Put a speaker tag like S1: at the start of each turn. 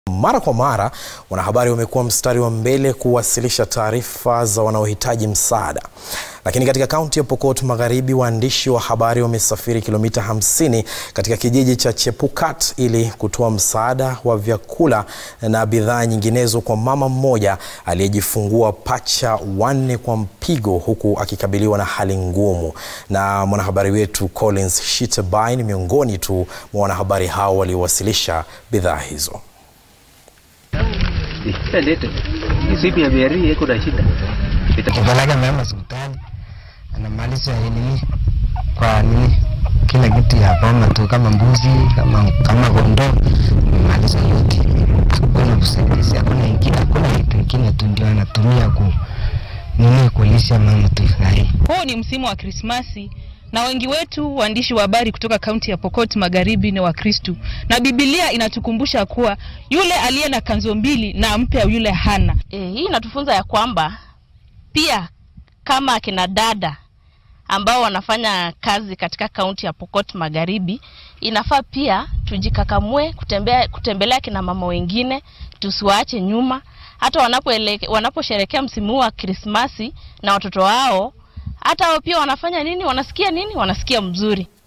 S1: Mara kwa mara wanahabari wamekuwa mstari wa mbele kuwasilisha taarifa za wanaohitaji msaada. Lakini katika kaunti ya Pokot Magharibi, waandishi wa habari wamesafiri kilomita 50 katika kijiji cha Chepukat ili kutoa msaada wa vyakula na bidhaa nyinginezo kwa mama mmoja aliyejifungua pacha wanne kwa mpigo huku akikabiliwa na hali ngumu. Na mwanahabari wetu Collins Shitabai ni miongoni tu mwa wanahabari hao waliowasilisha bidhaa hizo.
S2: Kupeleka mama hospitali anamaliza nini kwa nini kila kitu ya boma tu, kama mbuzi kama kama kondoo, maliza yote. Hakuna usaidizi, hakuna ingine, hakuna kitu ingine tu ndio anatumia ku nini kulisha mama tu sahi.
S3: Huu ni msimu wa Krismasi na wengi wetu waandishi wa habari kutoka kaunti ya Pokot Magharibi ni Wakristu, na Biblia inatukumbusha kuwa yule aliye na kanzo mbili na ampe yule hana.
S4: E, hii inatufunza ya kwamba pia kama akina dada ambao wanafanya kazi katika kaunti ya Pokot Magharibi, inafaa pia tujikakamue kutembea, kutembelea kina mama wengine, tusiwaache nyuma, hata wanaposherekea wanapo msimu wa Krismasi na watoto wao, hata wao pia wanafanya nini, wanasikia nini, wanasikia mzuri.